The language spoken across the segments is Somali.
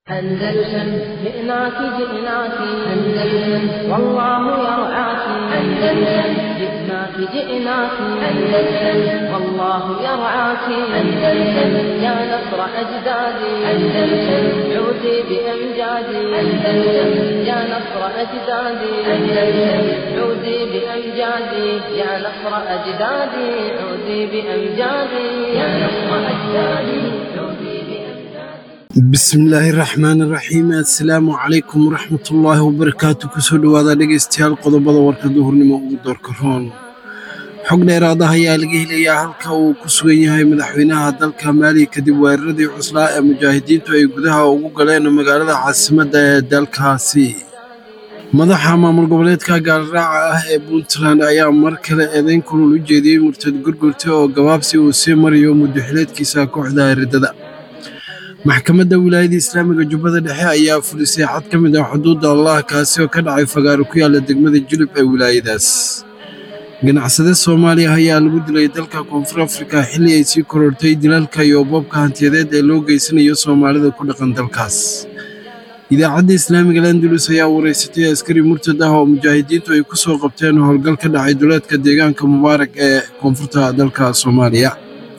أندلسن جئناك جئناك أندلسن والله يرعاك أندلسن جئناك جئناك أندلسن والله يرعاك أندلسن يا نصر أجدادي أندلسن عودي بأمجادي أندلسن يا نصر أجدادي أندلسن عودي بأمجادي يا نصر أجدادي عودي بأمجادي يا نصر أجدادي عودي بأمجادي bismillaahi raxmaani raxiim assalaamu calaykum waraxmatullaahi wabarakaatu kusoo dhowaada dhegaystayaal qodobada warka duhurnimo ugu doorka roon xog dheeraad ah ayaa laga helayaa halka uu ku sugan yahay madaxweynaha dalka maaliya kadib weeraradii cuslaa ee mujaahidiintu ay gudaha ugu galeen magaalada caasimadda ee dalkaasi madaxa maamul goboleedka gaalraaca ah ee puntland ayaa mar kale eedayn kulul u jeediyey murtad gurgurta oo gabaabsi uu sii marayo muddaxileedkiisa kooxda eridada maxkamadda wilaayada islaamiga jubbada dhexe ayaa fulisay xad ka mid ah xuduudda allah kaasi oo ka dhacay fagaaro ku yaala degmada julub ee wilaayadaas ganacsade soomaaliya ayaa lagu dilay dalka koonfur afrika xilli ay sii korortay dilalka iyo boobka hantiyadeed ee loo geysanayo soomaalida ku dhaqan dalkaas idaacadda islaamiga landulus ayaa wareysatay askari murtad ah oo mujaahidiintu ay ku soo qabteen howlgal ka dhacay duleedka deegaanka mubaarak ee koonfurta dalka soomaaliya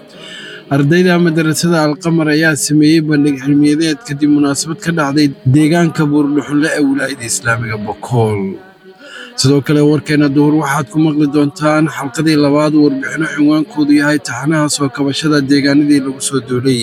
ardayda madarasada alqamar ayaa sameeyey bandhig cilmiyadeed kadib munaasabad ka dhacday deegaanka buurdhuxunle ee wilaayada islaamiga bokool sidoo kale warkeena duhur waxaad ku maqli doontaan xalqadii labaad warbixino cinwaankoodu yahay taxanaha soo kabashada deegaanadii lagu soo doolay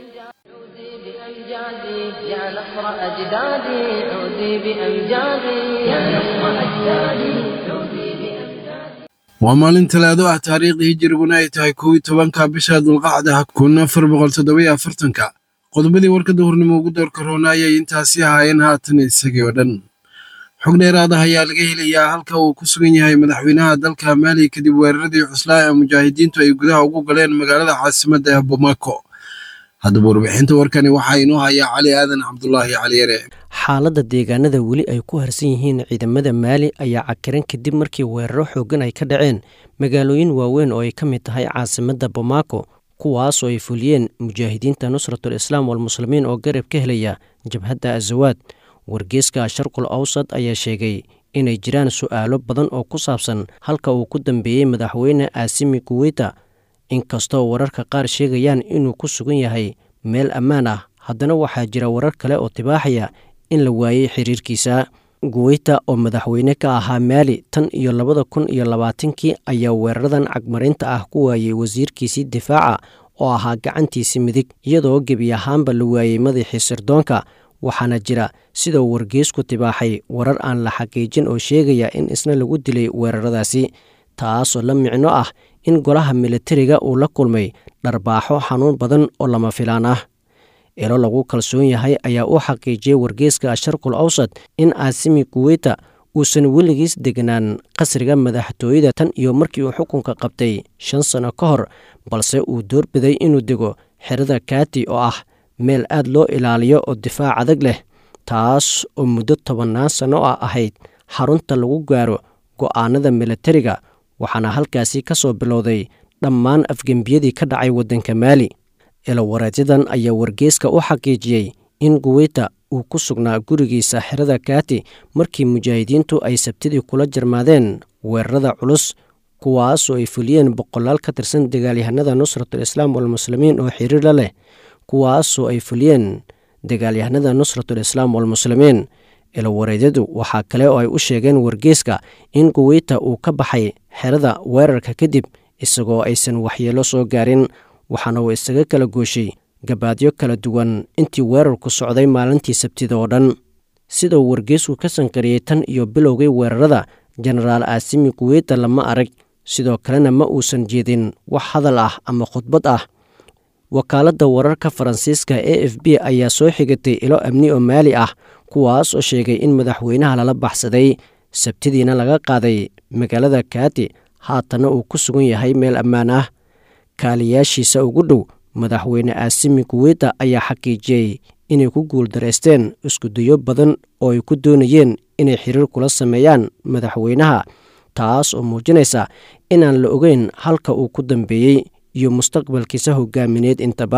عودي بأمجادي يا نصر أجدادي عودي بأمجادي يا نصر أجدادي عودي بأمجادي waa maalin talaado ah taariikhdii hijiriguna ay tahay kow iyo tobanka bisha dulqacda kun afar boqol toddobiyo afartanka qodobadii warka duhurnimo ugu doorka roona ayay intaasi ahaayeen haatan isagii oo dhan xog dheeraad ah ayaa laga helayaa halka uu ku sugan yahay madaxweynaha dalka maaliya kadib weeraradii cuslaa ee mujaahidiintu ay gudaha ugu galeen magaalada caasimadda ee bomaako haddaba warbixinta warkani waxaa inoo hayaa cali aadan cabdulaahi cali yare xaaladda deegaanada weli ay ku harsan yihiin ciidamada maali ayaa cakiran kadib markii weeraro xooggan ay ka dhaceen magaalooyin waaweyn oo ay ka mid tahay caasimadda bomaako kuwaasoo ay fuliyeen mujaahidiinta nusratul islaam walmuslimiin oo garab ka helaya jabhadda azawaad wargeeska sharqul awsad ayaa sheegay inay jiraan su'aalo badan oo ku saabsan halka uu ku dambeeyey madaxweyne aasimi kuweyta inkastoo wararka qaar sheegayaan inuu ku sugan yahay meel ammaan ah haddana waxaa jira warar kale oo tibaaxaya in la waayey xiriirkiisa guweyta oo madaxweyne ka ahaa maali tan iyo labada kun iyo labaatankii ayaa weeraradan cagmarinta ah ku waayey wasiirkiisii difaaca oo ahaa gacantiisii midig iyadoo gebi ahaanba la waayey madaxii sirdoonka waxaana jira sidoo wargeesku tibaaxay warar aan la xaqiijin oo sheegaya in isna lagu dilay weeraradaasi taasoo la micno ah in golaha militariga uu la kulmay dharbaaxo xanuun badan oo lama filaan ah elo lagu kalsoon yahay ayaa u xaqiijiyey wargeeska sharqul awsad in aasimi kuweyta uusan weligiis deganaan qasriga madaxtooyada tan iyo markii uu xukunka qabtay shan sano ka hor balse uu doorbiday inuu dego xerada kaati oo ah meel aad loo ilaaliyo oo difaac adag leh taas oo muddo tobannaan sanno ah ahayd xarunta lagu gaaro go'aanada militariga waxaana halkaasi ka soo bilowday dhammaan afgembiyadii ka dhacay waddanka maali elowareedyadan ayaa wargeeska u xaqiijiyey in guweyta uu ku sugnaa gurigiisa xerada kaati markii mujaahidiintu ay sabtidii kula jarmaadeen weerarada culus kuwaasoo ay fuliyeen boqolaal ka tirsan dagaalyahanada nusratul islaam walmuslimiin oo xiriir la leh kuwaasoo ay fuliyeen dagaalyahanada nusratul islaam walmuslimiin elowareedyadu waxaa kale oo ay u sheegeen wargeeska in guweyta uu ka baxay xerada weerarka kadib isagoo aysan waxyeelo soo gaarin waxaana uu isaga kala gooshay gabaadyo kala duwan intii weerarku socday maalintii sabtida oo dhan sidau wargeesku ka sankariyey tan iyo bilowgay weerarada jenaraal aasimi kuweyta lama arag sidoo kalena ma uusan jeedin wax hadal ah ama khudbad ah wakaaladda wararka faransiiska e f b ayaa soo xigatay ilo amni oo maali ah kuwaas oo sheegay in madaxweynaha lala baxsaday sabtidiina laga qaaday magaalada kaati haatanna uu ku sugan yahay meel ammaan ah kaaliyaashiisa ugu dhow madaxweyne aasimi kuweyta ayaa xaqiijiyey inay ku guuldareysteen iskudayo badan oo ay ku doonayeen inay xiriir kula sameeyaan madaxweynaha taas oo muujinaysa inaan la ogeyn halka uu ku dambeeyey iyo mustaqbalkiisa hogaamineed intaba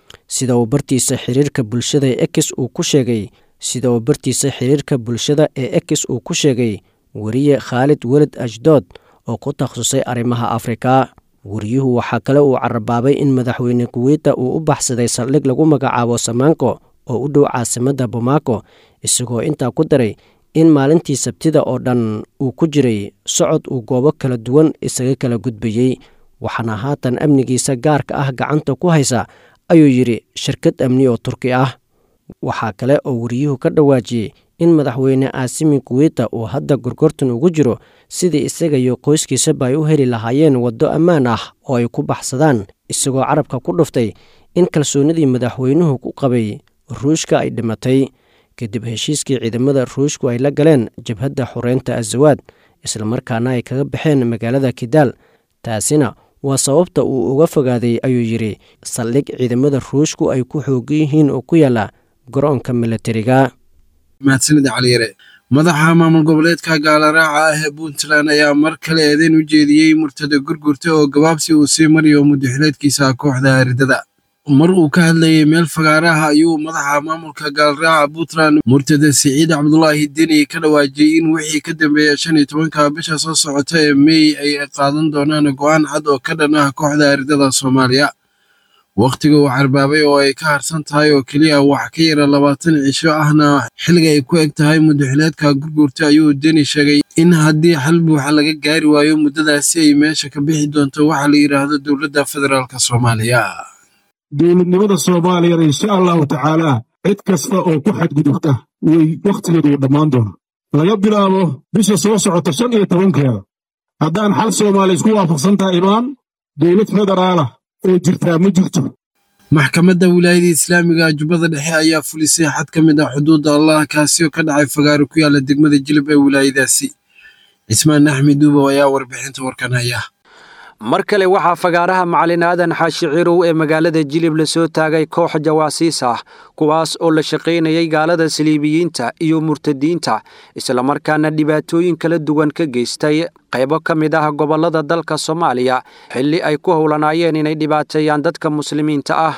sida uu bartiisa xiriirka bulshada ee ekis uu ku sheegay sida uu bartiisa xiriirka bulshada ee ekis uu ku sheegay weriye khaalid weled ashdood oo ku takhasusay arrimaha afrika weriyuhu waxaa kale uu carabaabay in madaxweyne kuweyta uu u baxsaday saldhig lagu magacaabo samaanko oo u dhow caasimadda bomaako isagoo intaa ku daray in maalintii sabtida oo dhan uu ku jiray socod uu goobo kala duwan isaga kala gudbayey waxaana haatan amnigiisa gaarka ah gacanta ku haysa ayuu yidhi shirkad amni oo turki ah waxaa kale oo weriyuhu ka dhawaajiyey in madaxweyne aasimi kuweyta uu hadda gorgortan ugu jiro sidii isaga iyo qoyskiisaba ay u heli lahaayeen waddo ammaan ah oo ay ku baxsadaan isagoo carabka ku dhuftay in kalsoonidii madaxweynuhu ku qabay ruushka ay dhimatay kadib heshiiskii ciidamada ruushku ay la galeen jabhadda xoreynta azawaad islamarkaana ay kaga baxeen magaalada kidaal taasina waa sababta uu uga fogaaday ayuu yidhi saldhig ciidamada ruushku ay ku xoogan yihiin oo ku yaala garoonka milatariga mahadsanida caliyare madaxa maamul goboleedka gaalaraaca ah ee puntland ayaa mar kale eedeyn u jeediyey murtada gurgurta oo gabaabsi uu sii mariyo muddaxileedkiisa kooxda aaridada mar uu ka hadlayay meel fagaaraha ayuu madaxa maamulka gaalaraaca puntland murtada siciid cabdulaahi deni ka dhawaajiyey in wixii ka dambeeya shan iyo tobanka bisha soo socota ee mey ay qaadan doonaan go'aan cad oo ka dhan ah kooxda aaridada soomaaliya wakhtiga uu carbaabay oo ay ka harsan tahay oo keliya wax ka yara labaatan cisho ahna xilliga ay ku eg tahay muddaxileedka gurgurta ayuu deni sheegay in haddii xal buuxa laga gaari waayo muddadaasi ay meesha ka bixi doonto waxa la yidhaahdo dowladda federaalk soomaaliya dowladnimada soomaaliyana insha allahu tacaalaa cid kasta oo ku xadgudubta way wakhtigeedu uu dhammaan doona laga bilaabo bisha soo socota shan iyo tobankeeda haddaan xal soomaaliya isku waafaqsantaha imaan dowlad federaalah oo jirtaa ma jirto maxkamadda wilaayada islaamiga jubbada dhexe ayaa fulisay xad ka mid ah xuduudda allah kaasi oo ka dhacay fagaaro ku yaala degmada jilib ee wilaayadaasi cismaan axmed duubow ayaa warbixinta warkan haya mar kale waxaa fagaaraha macalin aadan xaashi cirow ee magaalada jilib lasoo taagay koox jawaasiis ah kuwaas oo la shaqaynayay gaalada saliibiyiinta iyo murtadiinta islamarkaana dhibaatooyin kala duwan ka geystay qaybo ka mid ah gobollada dalka soomaaliya xilli ay ku howlanaayeen inay dhibaateeyaan dadka muslimiinta ah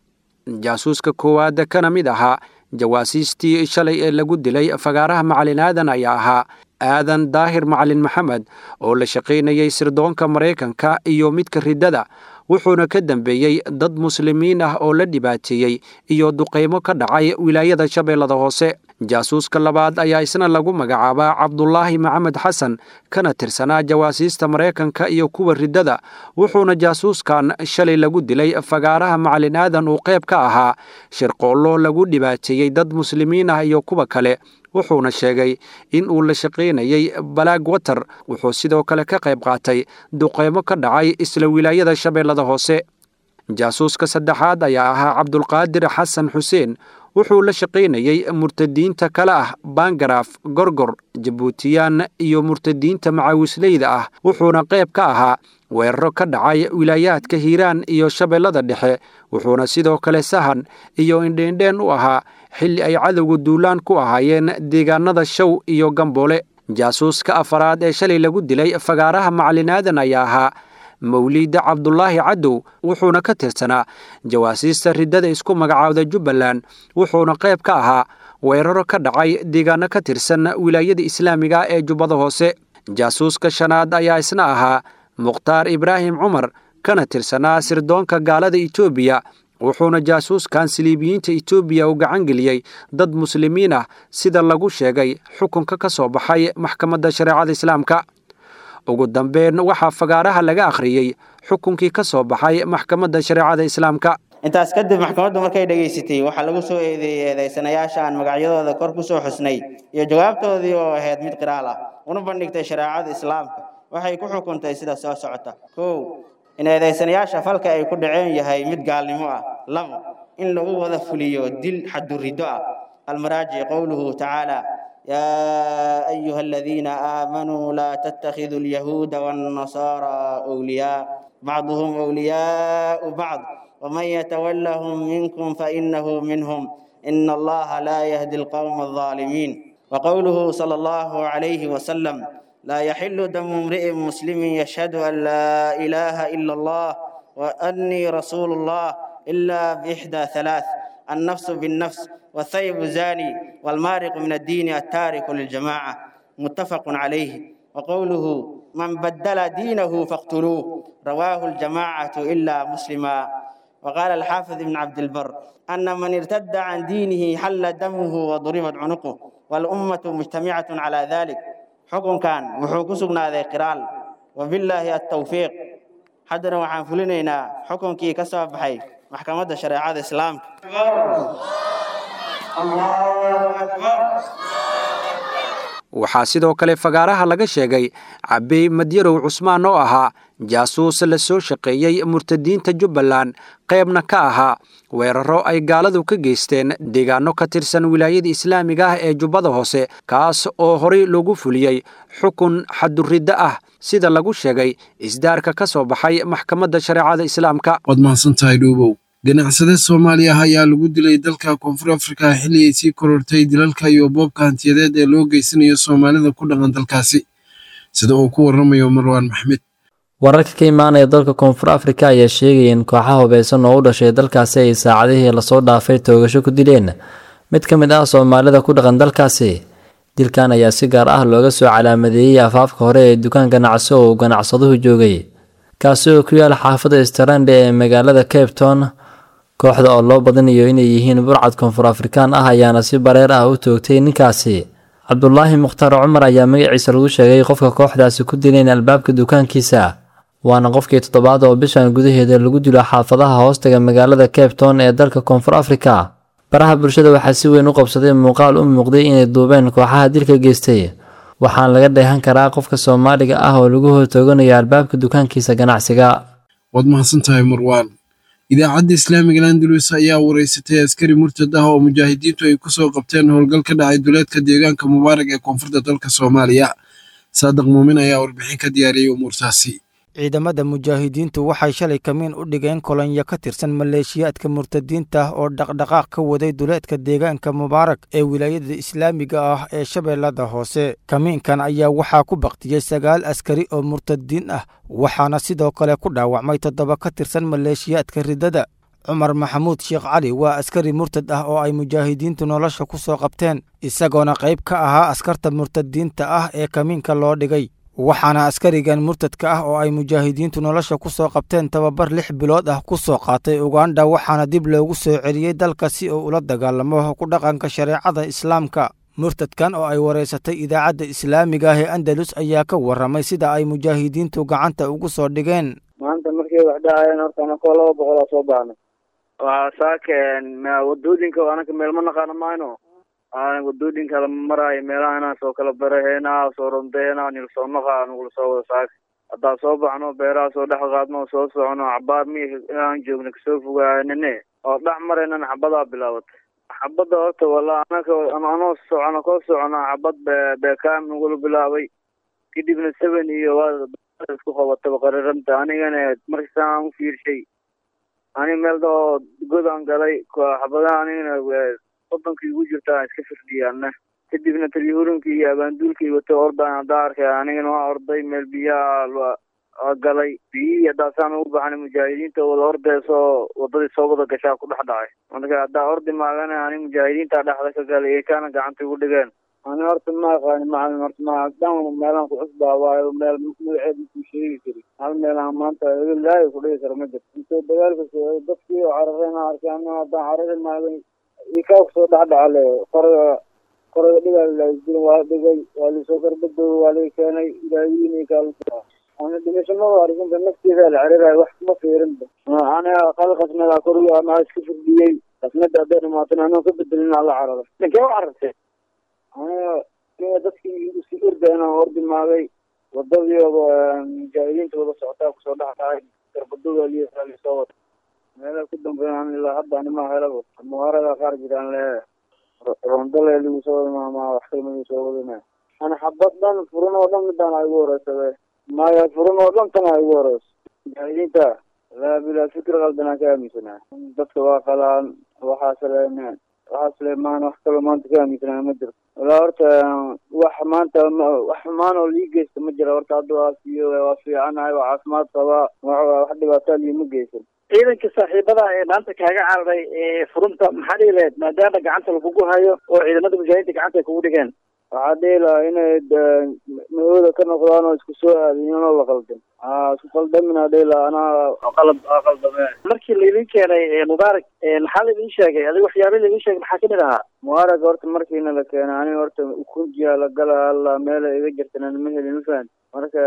jaasuuska koowaad kana mid ahaa jawaasiistii shalay ee lagu dilay fagaaraha macalin aadan ayaa ahaa aadan daahir macalin maxamed oo la shaqaynayay sirdoonka maraykanka iyo midka riddada wuxuuna ka dambeeyey dad muslimiin ah oo la dhibaateeyey iyo duqaymo ka dhacay wilaayada shabeellada hoose jaasuuska labaad ayaa isna lagu magacaabaa cabdulaahi maxamed xasan kana tirsanaa jawaasiista maraykanka iyo kuwa riddada wuxuuna jaasuuskan shalay lagu dilay fagaaraha macalin aadan uu qayb ka ahaa shirqoollo lagu dhibaateeyey dad muslimiin ah iyo kuwa kale wuxuuna sheegay in uu la shaqaynayay balaag water wuxuu sidoo kale ka qayb qaatay duqeymo ka dhacay isla wilaayada shabeellada hoose jaasuuska saddexaad ayaa ahaa cabdulqaadir xasan xuseen wuxuu la shaqaynayey murtadiinta kale ah bangaraaf gorgor jabuutiyaan iyo murtadiinta macaawisleyda ah wuxuuna qayb ka ahaa weeraro ka dhacay wilaayaadka hiiraan iyo shabeellada dhexe wuxuuna sidoo kale sahan iyo indheendheen u ahaa xilli ay cadowga duulaan ku ahaayeen deegaanada shaw iyo gamboole jaasuuska afaraad ee shalay lagu dilay fagaaraha macalin aadan ayaa ahaa mawliida cabdulaahi cadow wuxuuna ka tirsanaa jawaasiista riddada isku magacaawda jubbaland wuxuuna qayb ka ahaa weeraro ka dhacay deegaano ka tirsan wilaayada islaamiga ee jubbada hoose jaasuuska shanaad ayaa isna ahaa mukhtaar ibraahim cumar kana tirsanaa sirdoonka gaalada etoobiya wuxuuna jaasuuskan siliibiyiinta etoobiya u gacan geliyey dad muslimiin ah sida lagu sheegay xukunka ka soo baxay maxkamadda shareecada islaamka ugu dambeyn waxaa fagaaraha laga akhriyey xukunkii ka soo baxay maxkamadda shareecada islaamka intaas kadib maxkamaddu markay dhegaysatay waxaa lagu soo eedeeyey eedaysanayaasha aan magacyadooda kor ku soo xusnay iyo jawaabtoodii oo ahayd mid qiraal ah una bandhigtay shareecada islaamka waxay ku xukuntay sida soo socota kow in eedaysanayaasha falka ay ku dhaceen yahay mid gaalnimo ah labo in lagu wada fuliyo dil xaduriddo ah almaraajic qowluhu tacaala يا أيها الذين آمنوا لا تتخذوا اليهود والنصارى أولياء بعضهم أولياء بعض ومن يتولهم منكم فإنه منهم إن الله لا يهدي القوم الظالمين وقوله صلى الله عليه وسلم لا يحل دم امرئ مسلم يشهد أن لا إله إلا الله وأني رسول الله إلا بإحدى ثلاث النفس بالنفس والثيب زاني والمارق من الدين التارك للجماعة متفق عليه وقوله من بدل دينه فاقتلوه رواه الجماعة إلا مسلما وقال الحافظ ابن عبد البر أن من ارتد عن دينه حل دمه وضربت عنقه والأمة مجتمعة على ذلك حكم كان وحكم سقنا ذي قرال وبالله التوفيق حدنا وحان فلنينا حكم كي كسب حي محكمة شريعة الإسلام الله أكبر waxaa sidoo kale fagaaraha laga sheegay cabey madyarow cusmaan oo ahaa jaasuus la soo shaqeeyey murtadiinta jubbaland qaybna ka ahaa weeraro ay gaaladu ka geysteen deegaano ka tirsan wilaayada islaamiga ah ee jubbada hoose kaas oo horay loogu fuliyey xukun xaduriddo ah sida lagu sheegay isdaarka ka soo baxay maxkamadda shareecada islaamka waad mahadsantahay dhuubow ganacsade soomaaliya ah ayaa lagu dilay dalka koonfur afrika xilli ay sii korortay dilalka iyo boobka hantiyadeed ee loo geysanayo soomaalida ku dhaqan dalkaasi sida uu ku warramayo marwaan maxmed wararka ka imaanaya dalka koonfur afrika ayaa sheegaya in kooxaha hubeysan oo u dhashay dalkaasi ay saacadihii lasoo dhaafay toogasho ku dileen mid ka mid ah soomaalida ku dhaqan dalkaasi dilkan ayaa si gaar ah looga soo calaamadeeyey afaafka hore ee dukaan ganacsi oo uu ganacsaduhu joogay kaasi oo ku yaala xaafadda starande ee magaalada cape town kooxda oo loo badinayo inay yihiin burcad koonfur afrikaan ah ayaana si bareer ah u toogtay ninkaasi cabdulaahi mukhtaar cumar ayaa magaciisa lagu sheegay qofka kooxdaasi ku dileen albaabka dukaankiisa waana qofkii toddobaad oo bishan gudaheeda lagu dilo xaafadaha hoostaga magaalada cape town ee dalka koonfur afrika baraha bulshada waxaa si weyn u qabsaday muuqaal u muuqday inay duubeen kooxaha dilka geystay waxaana laga dheehan karaa qofka soomaaliga ah oo lagu hortooganayo albaabka dukaankiisa ganacsiga waad mahadsantahay marwaan idaacadda islaamiga landalus ayaa wareysatay askari murtad ah oo mujaahidiintu ay ku soo qabteen howlgal ka dhacay duleedka deegaanka mubaarag ee koonfurta dalka soomaaliya saadiq muumin ayaa warbixin ka diyaariyey umuurtaasi ciidamada mujaahidiintu waxay shalay kamiin u dhigeen kolonyo ka tirsan maleeshiyaadka murtadiinta oo dhaqdhaqaaq ka waday duleedka deegaanka mubaarak ee wilaayada islaamiga ah ee shabeellada hoose kamiinkan ayaa waxaa ku baktiyey sagaal askari oo murtadiin ah waxaana sidoo kale ku dhaawacmay toddoba ka tirsan maleeshiyaadka riddada cumar maxamuud sheekh cali waa askari murtad ah oo ay mujaahidiintu nolosha ku soo qabteen isagoona qayb ka ahaa askarta murtadiinta ah ee kamiinka loo dhigay waxaana askarigan murtadka ah oo ay mujaahidiintu nolosha ku soo qabteen tababar lix bilood ah ku soo qaatay ugandha waxaana dib loogu soo celiyey dalka si uu ula dagaalamo ku dhaqanka shareecada islaamka murtadkan oo ay wareysatay idaacadda islaamiga ah ee andalus ayaa ka warramay sida ay mujaahidiintu gacanta ugu soo dhigeen maanta markay wax dhacayeen horta anakoo laba boqolaa soo baxnay waxaa saakeen wadooyinka anaka meel ma naqaano mayno wadooyinka lama maraayo meelaha soo kala baraheena soo rondeena nilsoo naqa nugula soo wada saaka haddaa soo baxno beeraha soo dhex qaadno soo socono cabaar mi aan joogna kasoo fogaaanine oo dhex maraynan xabadaa bilaabatay xabadda horta wala anaka anoo socono koo socono xabad beekaam nagula bilaabay kadibna seven iyo waa isku qabataba qariranta anigana markasaan u fiirshay ani meel dao godaan galay xabadaha anigana wadankii ugu jirta iska firdhiyaana kadibna talyahuurinkii iyo abaanduulkii wata ordaan haddaa arkay anigana waa orday meel biyaha galay biyihii haddaasaan ugu baxnay mujaahidiinta wada ordeysoo wadadii soo wada gashaa ku dhex dhacay marka haddaa ordi maagana ani mujaahidiinta dhexda ka galay ee kaana gacanta igu dhigeen ani horta ma aqaani macalin horta ma dhan meelaan ku cusbaa waayo meel magaceed makuu sheegi kari hal meelaan maanta ilaahay ku dhigi kara ma jirto intoo dagaalka socday dadkii oo carareen arkay ana haddaan carari maagay ikaa kusoo dhexdhacale qoraga qoraga dhigaa waa dhigay waa lisoo garbadooy waa laga keenay ilaahiin kaa ana dhimashamada arkinta nafteeda la cariray wax kuma fiirinba aniga qal qasnada koriga anaa iska firdhiyey qasnada hadday dhamaatana anoo ka bedelin ala carara ninkee u carartay aniga aniga dadkii isu orda inaan ordi maagay wadadii mujaahidiinta wada socotaa kusoo dhex dhacay garbadooda lisoo wada meelaha ku dambeeyaan ilaa hadda anima helaba muhaarada qaar jiraan le rondale lagu soo wada maamaa wax kalma lagu soo wadana ana xabad dhan furin oo dhan midaan ay ugu horeysabe maya furin oo dhan tan ay ugu horeyso mujaahidiinta laa bilaa fikir qaldanaan ka aaminsanaa dadka waa qalaan waxaas le waxaas le maan wax kaloo maanta ka aaminsanaa ma jirto walaa horta wax maanta wax xumaan oo lii geysta ma jira horta hadda waa siiyo waa fiicanahay waa caafimaad qabaa wax dhibaataa liima geysan ciidanka saaxiibada ee maanta kaaga cararay ee furunta maxaa dhihi lahayd maadaama gacanta lagugu hayo oo ciidamada mujaahidiinta gacanta ay kugu dhigeen waxaa dhihi lahaa inay mahooda ka noqdaan oo isku soo aadiyin oo la qaldan isku qaldaminaa dhihi lahaa anaa qalad aa qaldame markii laydin keenay mubaarak maxaa laydin sheegay adiga waxyaaba laydin sheegay maxaa kamid ahaa mubaarak horta markiina la keenay aniga horta ukunjiya la gala alla meela iga jirtan ma helin ma fahan marka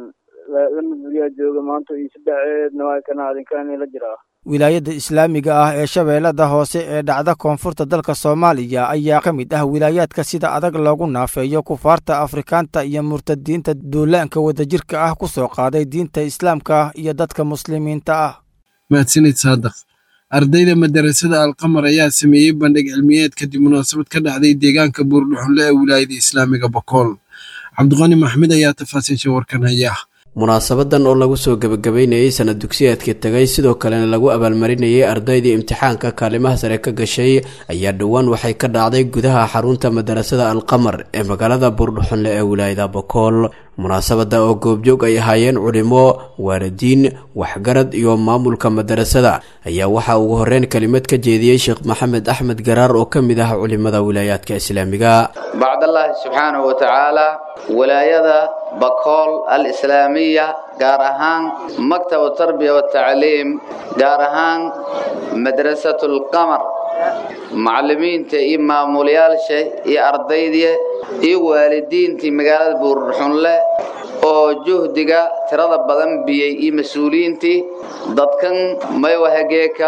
lama guryaa jooga maanta iyo saddexeedna waa kana adinkaani la jiraa wilaayadda islaamiga ah ee shabeellada hoose ee dhacda koonfurta dalka soomaaliya ayaa ka mid ah wilaayaadka sida adag loogu naafeeyo kufaarta afrikaanta iyo murtadiinta duulaanka wadajirka ah ku soo qaaday diinta islaamka iyo dadka muslimiinta ah mahadsanid saadaq ardayda madarasada alqamar ayaa sameeyey bandhig cilmiyeed kadib munaasabad ka dhacday deegaanka buurdhuxunle ee wilaayada islaamiga bokool cabdiqani maxmed ayaa tafaasiisha warkan haya munaasabadan oo lagu soo gebagabeynayey sanad dugsiyeedka tegay sidoo kalena lagu abaalmarinayay ardaydii imtixaanka kaalimaha sare ka gashay ayaa dhowaan waxay ka dhacday gudaha xarunta madarasada alqamar ee magaalada buurdhuxunle ee wilaayada bokool munaasabada oo goobjoog ay ahaayeen culimo waalidiin waxgarad iyo maamulka madarasada ayaa waxaa ugu horeyn kelimad ka jeediyey sheekh maxamed axmed garaar oo ka mid ah culimada wilaayaadka islaamiga bacdallaahi subxaanahu wa tacaala wilaayada bakool alislaamiya gaar ahaan maktabu tarbiya watacliim gaar ahaan madrasatu lqamar macallimiinta iyo maamulayaasha iyo ardayda iyo waalidiintii magaalada buurdhuxunle oo juhdiga tirada badan biyey iyo mas-uuliyiintii dadkan maywahageeka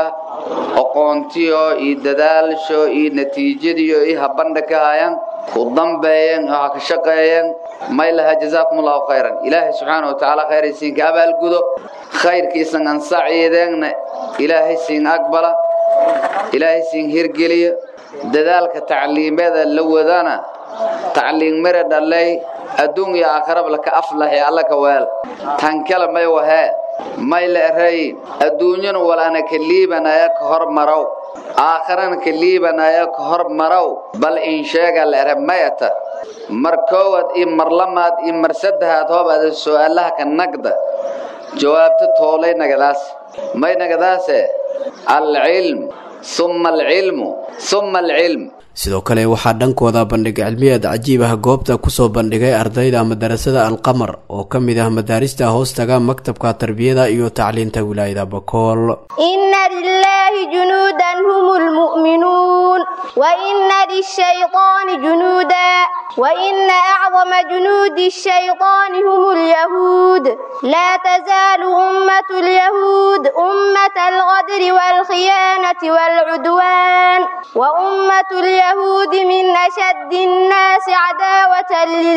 aqoontiyo iyo dadaalsho iyo natiijadiyo iyo habandha ka hayaan ku dambeeyeen oo ha ka shaqeeyeen may laha jazaakum allahu khayran ilaahay subxaana wa tacaala khayraysiinka abaalgudo khayrkiisan ansaciideenna ilaahay siin aqbala ilaahay siin hirgeliyo dadaalka tacliimeeda la wadana tacliin mare dhalay adduun iyo aakhiraba laka aflahay alla ka weel tan kale may wahee may la eray adduunyana walana ka liibanaya ka hormarow aakhirana ka liibanaya ka hormarow bal in sheega la ere mayata mar koowaad iyo mar lamaad iyo mar saddexaad hoobaada su'aalaha ka nagda jawaabta toolay nagadaas may nagadaase alcilm summa alcilmu summa alcilm sidoo kale waxaa dhankooda bandhig cilmiyeed cajiib ah goobta kusoo bandhigay ardayda madarasada alqamar oo ka mid ah madaarista hoostaga maktabka tarbiyada iyo tacliinta wilaayada bakool ina lilaahi junuudan hum lmu'minuun waina lishayطaani junuuda waina acdama junuudi shayطaani hum lyahuud laa tazaalu ummatu lyahuud ummata alqadri waalkhiyaanati waalcudwaan وأمة اليهود من أشد الناس عداوة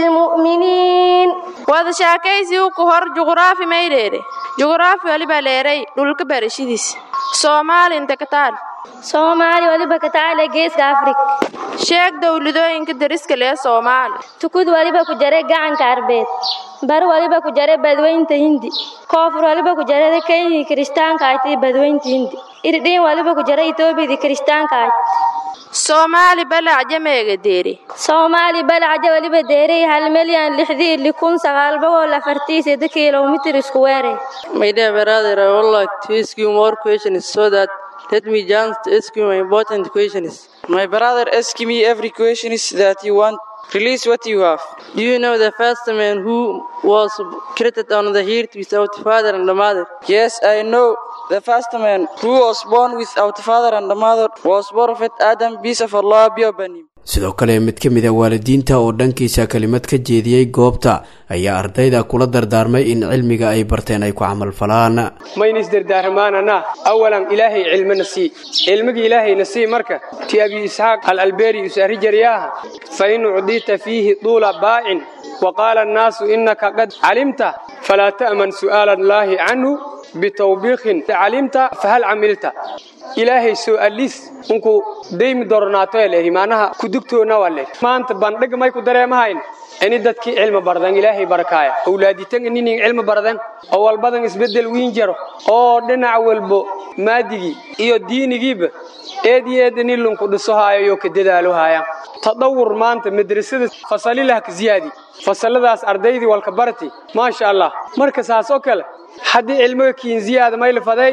للمؤمنين wada shaakaysigu ku hor juqraafi maydheere juqraafi waliba leeray dhulka barashidiis soomaali inta ka taal soomaali waliba ka taale geeska afrig sheeg dowladooyinka dariska lee soomaali tukud waliba ku jare gacanka arbeed bar waliba ku jare badweynta hindi koonfur waliba ku jarada kenyii kiristaanka ayti badweynta hindi irdhiin waliba ku jara etoobiyadii kiristaanka ayd soomaali balacja meega deeri soomaali balacja waliba deeray hal milyan lixdii li kun sagaal boqol afartii sida kilomitir isku weere My dear brother, I would like to ask you more questions so that let me just ask you important questions. My brother, ask me every question that you want. Release what you have. Do you know the first man who was created on the earth without father and mother? Yes, I know. The first man who was born without father and mother was Prophet Adam, peace of Allah be upon him. sidoo kale mid ka mid a waalidiinta oo dhankiisa kelimad ka jeediyey goobta ayaa ardayda kula dardaarmay in cilmiga ay barteen ay ku camalfalaan mayna isdardaarmaanana awalan ilaahay cilmina sii cilmigii ilaahayna sii marka ti abi isxaaq alalbeeri usaari jariyaaha fa in ucdita fiihi duula baa'in وقال الناس إنك قد علمت فلا تأمن سؤال الله عنه بتوبيخ علمت فهل عملت ilaahay soo aliis unku deymi doronaato leehi maanaha ku dugtoona waa leehi maanta bandhig may ku dareemahayn ini dadkii cilmi bardan ilaahay barakaaya awlaaditan inin cilmi bardan oo walbadan isbedel wiin jaro oo dhinac walbo maadigii iyo diinigiiba eed iyo eed ini lunku dhiso haayo iyo ka dadaalo haayaan tadawur maanta madrasada fasalilah ka ziyaadi fasaladaas ardaydii walka barti maasha allah marka saas oo kale haddii cilmiga kiin ziyaada may lafaday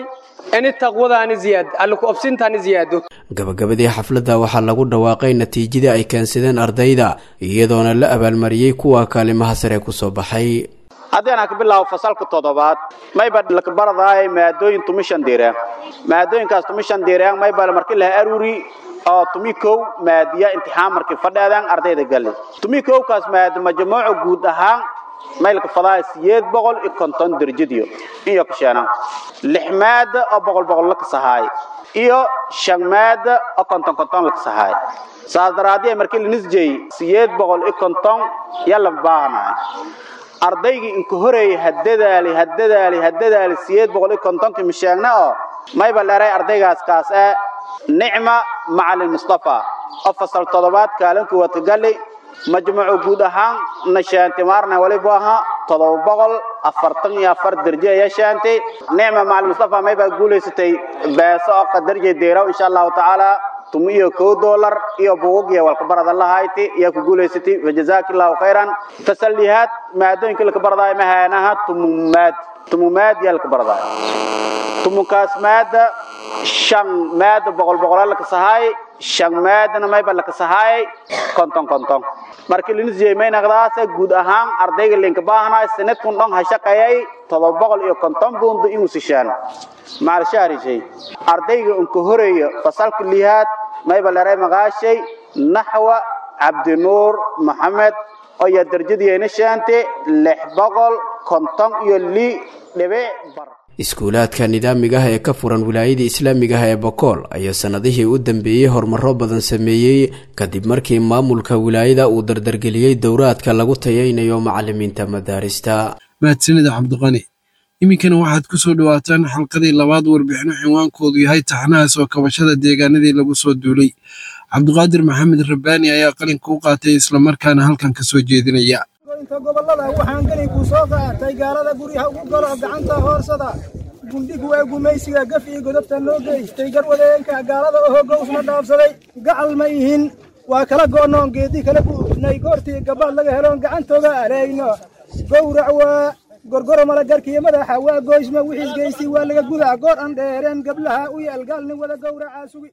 ini taqwadaani ziyaad alla ku obsintaani ziyaado gabagabadii xafladda waxaa lagu dhawaaqay natiijadii ay keensadeen ardayda iyadoona la abaalmariyey kuwa kaalimaha sare ku soo baxay haddii aan ka bilaabo fasalka toddobaad mayba laka baradaay maadooyin tumi shan diireen maadooyinkaas tumi shan diireen mayba markii laha aruri oo tumi kow maadiya imtixaan markii fadheedeen ardayda gali tumi kowkaas maadi majmuuca guud ahaan maylka fadaaya siyeed boqol iyo konton derjadiyo iyo kasheena lix maada oo boqol boqol la kasahaay iyo shan maada oo konton konton la kasahaay saas daraadii markii la nisjay siyeed boqol iyo konton yalla baahanaay ardaygii inka horeeyay hadadaali hadadaali hadadaali siyeed boqol iyo kontonki misheegna oo mayba dheeray ardaygaas kaas ee nicma macalin mustafa oo fasal toddobaad kaalinka watagali majmuucu guud ahaan nashaanti maarna waliba aha todoba boqol afartan iyo afar derje ayaa shaantay nicma macalin mustafa mayba guulaysatay beeso oo qadarjay deeraw insha allahu tacaala tumi iyo kow doolar iyo buugagiya walkabarada lahayti iyo ku guulaysatay fajazaaka allahu khayran fasallihaad maadooyinka laka baradaay mahaanaha tumumaad tumumaad yaa laka baradaay tumunkaas maada shan maada boqol boqolaa laka sahaay shan maadana mayba laka sahaay konton konton markii linisiyey maynaqdaase guud ahaan ardayga linka baahnaay sanadkun dhon ha shaqeeyay todoba boqol iyo konton buundo inuu sishaan maalshahrishay ardayga unka horeeya fasalka lihaad mayba leray maqaashay naxwa cabdinuur maxamed oo yaa darjadiina shaante lix boqol konton iyo li dhibic bar iskuulaadka nidaamiga ah ee ka furan wilaayada islaamiga ah ee bokool ayaa sannadihii u dambeeyey horumaro badan sameeyey kadib markii maamulka wilaayada uu dardargeliyey dowraadka lagu tayaynayo macalimiinta madaarista mahadsanida cabdiqani iminkana waxaad ku soo dhowaataan xalqadii labaad warbixino cinwaankoodu yahay taxnaha soo kabashada deegaanadii lagu soo duulay cabdiqaadir maxamed rabbaani ayaa qalinka u qaatay islamarkaana halkan ka soo jeedinaya inta gobollada waxaan geli ku soo qaatay gaalada guryaha ugu galo gacanta hoorsada gundhig waa gumaysiga gaf iyo godobta noo geystay garwadeenka gaalada oo hogowsna dhaafsaday gacal ma ihin waa kala goonoon geedii kala buufnay goortii gabaad laga heloon gacantooga alayno gowrac waa gorgoro malagarkiiyo madaxa waa gooysma wixiis geystay waa laga gudaa goor aan dheereen gablaha u yaal gaalnin wada gowracaa sugi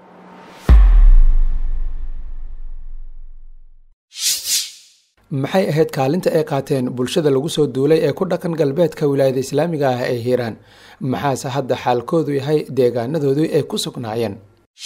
maxay ahayd kaalinta ay qaateen bulshada lagu soo duulay ee ku dhaqan galbeedka wilaayada islaamiga ah ee hiiraan maxaase hadda xaalkoodu yahay deegaanadoodii ay ku sugnaayeen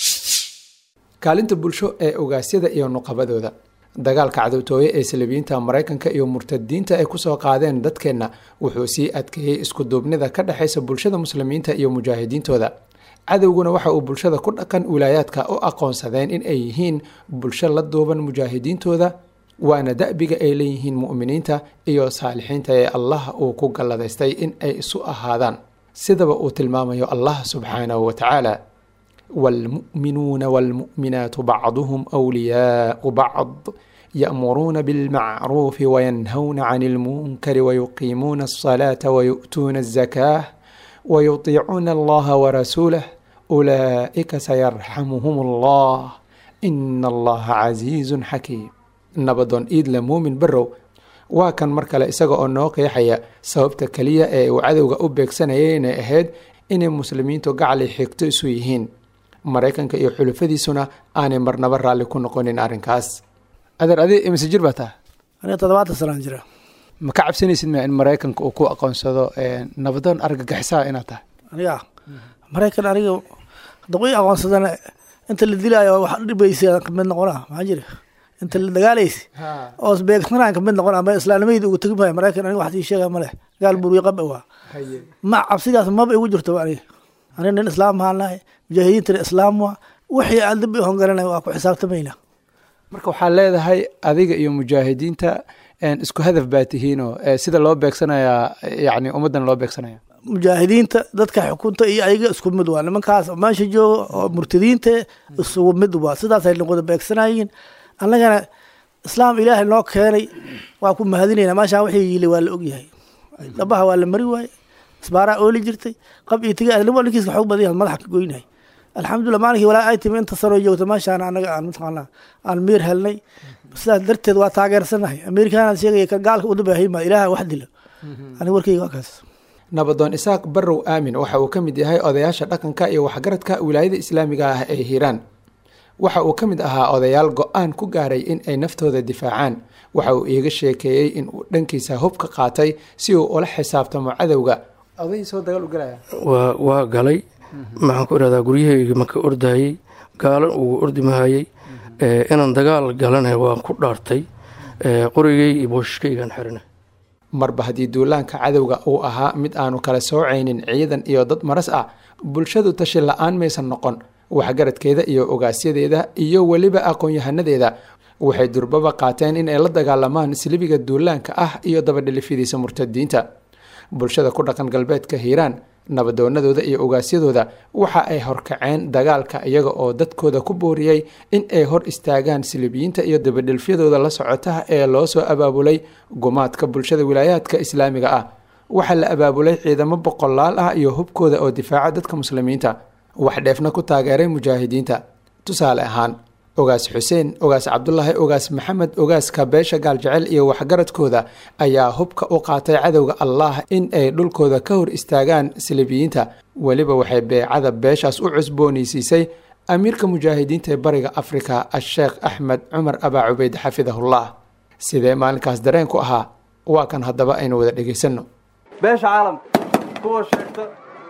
kaalinta bulsho ee ogaasyada iyo nuqabadooda dagaalka cadowtooye ee salabiyiinta maraykanka iyo murtadiinta ay kusoo qaadeen dadkeenna wuxuu sii adkeeyey iskuduubnida ka dhexaysa bulshada muslimiinta iyo mujaahidiintooda cadowguna waxa uu bulshada ku dhaqan wilaayaadka u aqoonsadeen in ay yihiin bulsho la duuban mujaahidiintooda waana da'biga ay leeyihiin mu'miniinta iyo saalixiinta ee allah uu ku galladaystay in ay isu ahaadaan sidaba uu tilmaamayo allah subxaanahu wa tacaala waalmu'minuuna waalmu'minaatu bacduhum wliyaau bacd ya'muruuna bilmacruufi wayanhawna can ilmunkari wayuqiimuuna alsalaata wayu'tuuna alzakaah wayutiicuuna allaha warasuulah ulaa'ika sayarxamuhum allah ina allaha casiizun xakiim nabadoon iidle muumin barrow waa kan mar kale isaga oo noo qeexaya sababta keliya ee uu cadowga u beegsanayay inay ahayd inay muslimiintu gacali xigto isu yihiin maraykanka iyo xulufadiisuna aanay marnaba raalli ku noqonin arrinkaas adeer adi imise jir baa taa aniga toddobaatan sanaan jira ma ka cabsanaysid ma in maraykanka uu ku aqoonsado nabadoon argagixisaa inaad tahay aniga maraykan aniga haddaba i aqoonsadana inta la dilaayo wax dhibaysa kamid noqona maxaa jira inta la dagaalaysa oo beegsanaan kamid noqon ama islaanimadii ugu tegi maayo maraykan aniga wax ii sheega ma leh gaal buuriye qab waa ma cabsidaas maba igu jirto aniga aniga nin islaam mahalnahay mujaahidiintana islaam waa wixii aan dib i hongalanay waa ku xisaabtamayna marka waxaa leedahay adiga iyo mujaahidiinta isku hadaf baa tihiinoo sida loo beegsanayaa yani ummaddan loo beegsanaya mujaahidiinta dadka xukunta iyo ayaga isku mid waa nimankaas meesha jooga oo murtadiinta isugu mid waa sidaasay wada beegsanayiin annagana islaam ilaahay noo keenay waa ku mahadinayna meeshaan wixii yili waa la ogyahay dhabaha waa la mari waaye isbaaraa ooli jirtay qab iyo tiga nin ninkiiska xoog badan yahay madaxa ka goynahay alxamdulilah maalinkii walaa ay timi inta sanoo joogta meeshaan anaga aan mataqaanaa aan miir helnay sidaas darteed waa taageersanahay amerikaanaan sheegaya ka gaalka udabaahay maa ilaaha wax dilo aniga warkayga waa kaas nabadoon isaaq barrow aamin waxa uu ka mid yahay odayaasha dhaqanka iyo waxgaradka wilaayada islaamiga ah ee hiiraan waxa uu ka mid ahaa odayaal go-aan ku gaaray in ay naftooda difaacaan waxa uu iiga sheekeeyey in uu dhankiisa hub ka qaatay si uu ula xisaabtamo cadowga waa waa galay maxaan ku irahdaa guryahayga maka ordayey gaalan ugu ordi mahayey inaan dagaal galana waan ku dhaartay qorigay iyo booshkaygaan xirina marba haddii duulaanka cadowga uu ahaa mid aanu kala soocaynin ciidan iyo dad maras ah bulshadu tashi la-aan maysan noqon waxgaradkeeda iyo ogaasyadeeda iyo weliba aqoon-yahanadeeda waxay durbaba qaateen in ay la dagaalamaan silibiga duulaanka ah iyo dabadhilifyadiisa murtadiinta bulshada ku dhaqan galbeedka hiiraan nabadoonadooda iyo ogaasyadooda waxa ay horkaceen dagaalka iyaga oo dadkooda ku booriyey in ay hor istaagaan silibiyiinta iyo dabadhilfyadooda la socotaha ee loo soo abaabulay gumaadka bulshada wilaayaadka islaamiga ah waxaa la abaabulay ciidamo boqolaal ah iyo hubkooda oo difaaca dadka muslimiinta wax dheefna ku taageeray mujaahidiinta tusaale ahaan ogaas xuseen ogaas cabdulaahi ogaas maxamed ogaaska beesha gaaljecel iyo waxgaradkooda ayaa hubka u qaatay cadowga allah in ay dhulkooda ka hor istaagaan silibiyiinta weliba waxay beecada beeshaas u cusboonaysiisay amiirka mujaahidiinta ee bariga afrika asheekh axmed cumar abaa cubeyd xafidahullah sidee maalinkaas dareen ku ahaa waa kan haddaba aynu wada dhegaysanno beesha caalamka kuwa sheegta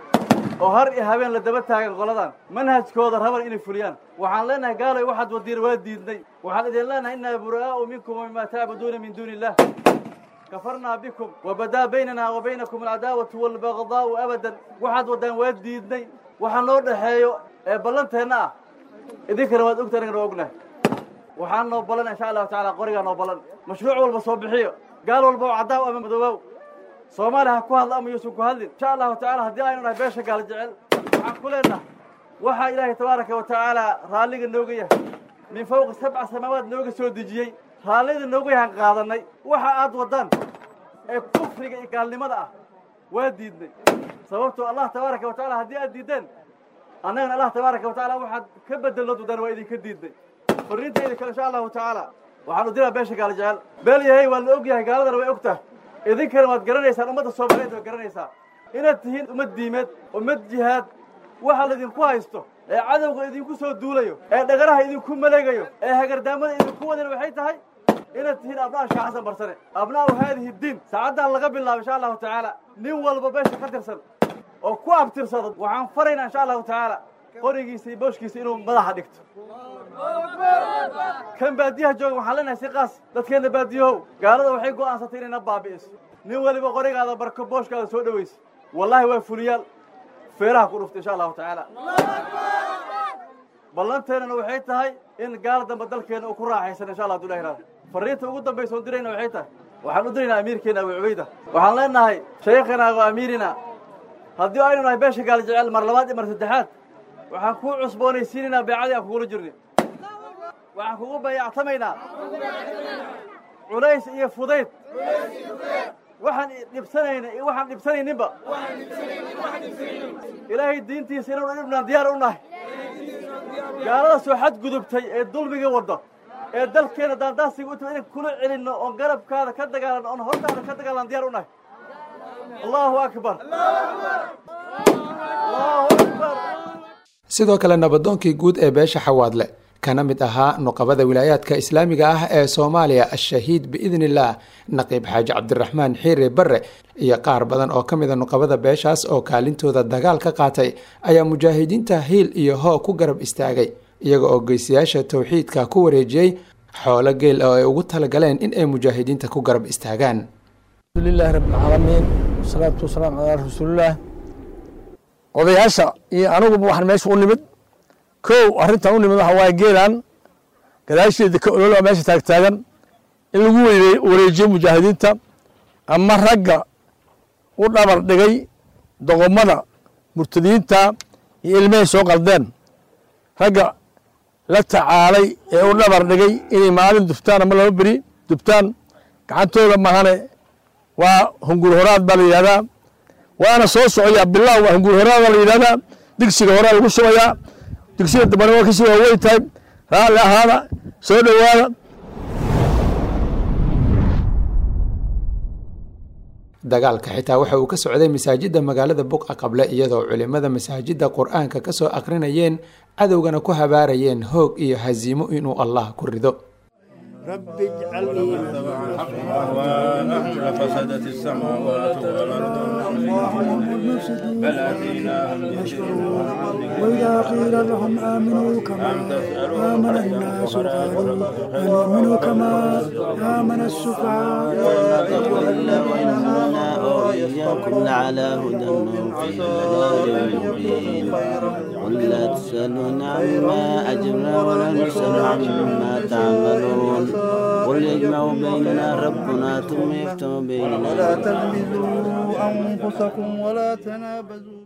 oo har iyo habeen la daba taagan qoladan manhajkooda raban inay fuliyaan waxaan leenahay gaalay waxaad wadiir waa diidnay waxaan idin leenahay innaa buraa'u minkum wamimaa tacbuduuna min duuni illah kafarnaa bikum wabadaa baynana wa baynakum alcadaawatu waalbagdaa'u abadan waxaad waddaan waa diidnay waxa noo dhexeeyo ee ballanteenna ah idinkana waad ogta anagana waa ognahay waxaan noo ballan insha allahu tacala qorigaa noo ballan mashruuc walba soo bixiyo gaal walba oo caddaaw ama madoobow soomaaliya ha ku hadla ama yuusan ku hadlin insha allahu tacala haddii aynu nahay beesha gaal jecel waxaan ku leenahay waxaa ilaahay tabaaraka wa tacaala raalliga nooga yahay min fawqi sabca samaawaad nooga soo dejiyey raallida nooga yahaan qaadanay waxa aad waddaan ee kufriga iyo gaalnimada ah waa diidnay sababtoo allah tabaaraka wa tacala haddii aad diiddeen annagana allah tabaaraka wa tacala waxaad ka bedelood waddaan waa idinka diidnay fariintayda kale insha allahu tacaala waxaan u diraa beesha gaal jecel beel yahay waa la og yahay gaaladana way og tahay idinkana waad garanaysaan ummadda soomaaliyeed waad garanaysaa inaad tihiin ummad diimeed ummad jihaad waxa laydinku haysto ee cadowga idinku soo duulayo ee dhagaraha idinku maleegayo ee hagardaamada idinku wadan waxay tahay inaad tihiin abnaa sheekh xasan barsane abnaa'u haadihi diin saacaddan laga bilaabo insha allahu tacaala nin walba beesha ka tirsan oo ku abtirsado waxaan faraynaa insha allahu tacaala qorigiisa iyo booshkiisa inuu madaxa dhigto kan baadiyaha jooga waxaan leenahay si qaas dadkeenna baadiyahow gaalada waxay go'aansatay inayna baabi'iso nin weliba qorigaada barko booshkaada soo dhowaysa wallaahi waa fuliyaal feeraha ku dhufta insha allahu tacaala ballanteennana waxay tahay in gaal dambe dalkeenna uu ku raaxaysan insha allah haduu ilahi raada fariinta ugu dambaysa oon dirayna waxay tahay waxaan u diraynaa amiirkeena abu cubayda waxaan leenahay shaykhana wa amiirina haddii aynu nahay beesha gaal jecel mar labaad iyo mar saddexaad waxaan kuu cusboonaysiinaynaa beecadii aan kugula jirnay waxaan kugu bayactamaynaa culays iyo fudayd waxaan dhibsanayna iyo waxaan dhibsanayninba ilaahay diintiisa inaynu dhibnaan diyaar u nahay gaalada soo xadgudubtay ee dulmiga wadda ee dalkeena daandaasiga u timi inan kula celinno oon garabkaada ka dagaalanno oon hortaada ka dagaalan diyaar u nahay allahu akbar allahu akbar sidoo kale nabadoonkii guud ee beesha xawaadle kana mid ahaa nuqabada wilaayaadka islaamiga ah ee soomaaliya ashahiid biidni illaah naqiib xaaji cabdiraxmaan xiire barre iyo qaar badan oo ka mida nuqabada beeshaas oo kaalintooda dagaal ka qaatay ayaa mujaahidiinta hiil iyo hoo ku garab istaagay iyaga oo geysayaasha towxiidka ku wareejiyey xoolo geel oo ay ugu talagaleen in ay mujaahidiinta ku garab istaagaan alxamdulilahi rabbilcaalamiin wasalaatu wasalaamu calaa rasuulillaah odayaasha iyo aniguba waxaan meesha u nimid kow arrintan u nimid waxa waaye geelan gadaasheeda ka ololaa meesha taagtaagan in lagu weyne wareejiyo mujaahidiinta ama ragga u dhabar dhigay doqomada murtadiinta iyo ilmahay soo qaldeen ragga la tacaalay ee u dhabar dhigay inay maalin dubtaan ama laba beri dubtaan gacantooda mahane waa hungur horaad baa la yidhahdaa waana soo socoyaa bilaw waa hungur horaad baa la yidhahdaa digsiga horaa lagu shubayaa digsiga dambana waa kasii waaweyn tahay raalli ahaada soo dhowaada dagaalka xitaa waxa uu ka socday masaajidda magaalada buqa qable iyadoo culimmada masaajidda qur-aanka ka soo aqrinayeen cadowgana ku habaarayeen hoog iyo hasiimo inuu allah ku rido رب اجعلني لفسدت السماوات والأرض بل أتيناهم وإذا قيل لهم آمنوا كما آمن الناس قالوا أنؤمن كما آمن السفهاء الذين آمنا وإياكم لعلى هدى في ضلال مبين قل لا تسألون عما أجرنا ولا نسأل عما تعملون قل يجمع بيننا ربنا ثم يفتح بيننا ولا تلمزوا أنفسكم ولا تنابزوا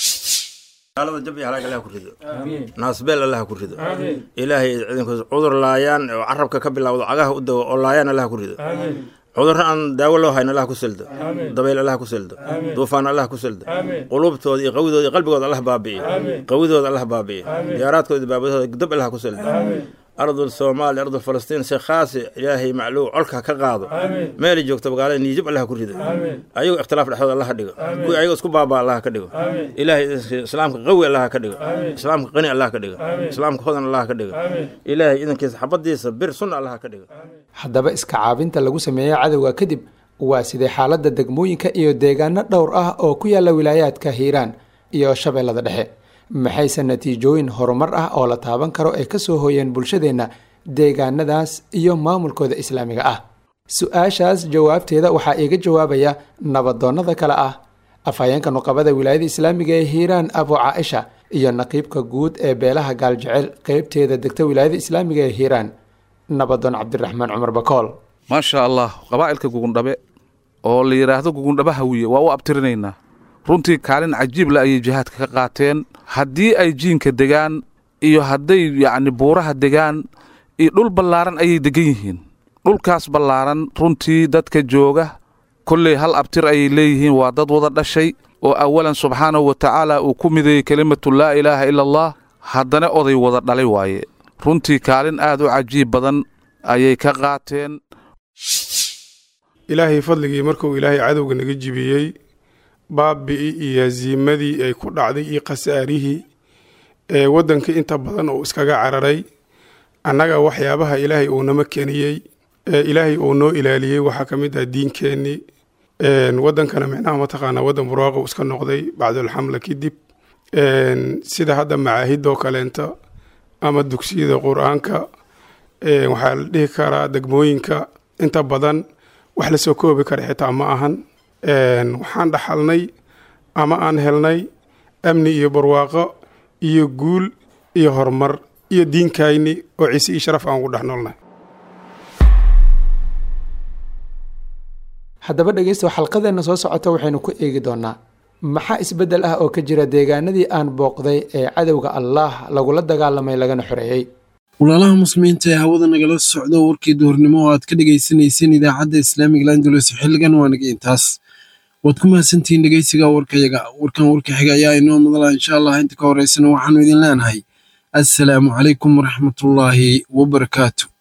gaalada jab iyo halaag allah ku rido naasbeel allah ku rido ilaahay idinkus cudur laayaan oo carabka ka bilowdo cagaha u dawo oo laayaan allah ku rido cudurro aan daawo loo hayn allah ku sildo dabayl allah ku sildo duufaan allah ku sildo quluubtooda iyo qawidooda iyo qalbigooda allah baabi'iyo qawidooda allah baabi'iyo diyaaraadkooda iyo baabadooda dab allah ku sildo ardul soomaali ardul falastiin si khaasi ilaahay macluw colka ka qaado meelay joogto magaalada niijib allah ku rido ayagoo ikhtilaaf dhexdooda allah dhigo kuwii ayagoo isku baabaa allah ka dhigo ilaahay islaamka qawi allah ka dhigo islaamka qani allah ka dhigo islaamka hodan allah ka dhigo ilaahay idankiisa xabadiisa bir sunna allah ka dhigo haddaba iska caabinta lagu sameeyo cadowga kadib waa sidee xaaladda degmooyinka iyo deegaano dhowr ah oo ku yaala wilaayaadka hiiraan iyo shabeellada dhexe maxayse natiijooyin horumar ah oo la taaban karo ay ka soo hooyeen bulshadeenna deegaanadaas iyo maamulkooda islaamiga ah su-aashaas jawaabteeda waxaa iiga jawaabaya nabadoonnada kale ah afhayeenka nuqabada wilaayada islaamiga ee hiiraan abu caaisha iyo naqiibka guud ee beelaha gaaljecel qeybteeda degta wilaayada islaamiga ee hiiraan nabadoon cabdiraxmaan cumar bakool maasha allah qabaa'ilka gugundhabe oo la yidhaahdo gugundhaba hawiye waa u abtirinaynaa runtii kaalin cajiib le ayay jihaadka ka qaateen haddii ay jiinka degaan iyo hadday yacni buuraha degaan iyo dhul ballaaran ayay degan yihiin dhulkaas ballaaran runtii dadka jooga kolley hal abtir ayay leeyihiin waa dad wada dhashay oo awalan subxaanahu wa tacaala uu ku mideeyey kelimatu laa ilaaha ila allah haddana oday wada dhalay waaye runtii kaalin aad u cajiib badan ayay ka qaateen ilaahay fadligii markuu ilaahay cadowga naga jibiyey baabi'i iyo hasiimadii ay ku dhacday iyo khasaarihii ee waddanka inta badan uu iskaga cararay annaga waxyaabaha ilaahay uu nama keniyey ee ilaahay uu noo ilaaliyey waxaa ka mid ah diinkeennii waddankana micnaha mataqaanaa waddan burwaaqo iska noqday bacdulxamla kadib sida hadda macaahidoo kaleenta ama dugsiyada qur-aanka waxaa la dhihi karaa degmooyinka inta badan wax la soo koobi kara xitaa ma ahan waxaan dhaxalnay ama aan helnay amni iyo barwaaqo iyo guul iyo horumar iyo diinkayni oo ciise iyo sharaf aan ugu dhex noolnahay haddaba dhegeysta xalqadeenna soo socota waxaynu ku eegi doonaa maxaa isbeddel ah oo ka jira deegaanadii aan booqday ee cadowga allaah lagula dagaalamay lagana xoreeyey walaalaha muslimiinta ee hawada nagala socdo warkii duhurnimo oo aad ka dhagaysanayseen idaacadda islaamiga landalos xilligan waa naga intaas waad ku mahadsantihiin dhegeysiga warkayaga warkan warka xiga ayaa inoo madala insha allah inta ka horeysana waxaanu idin leenahay assalaamu calaykum waraxmatullaahi wabarakaatu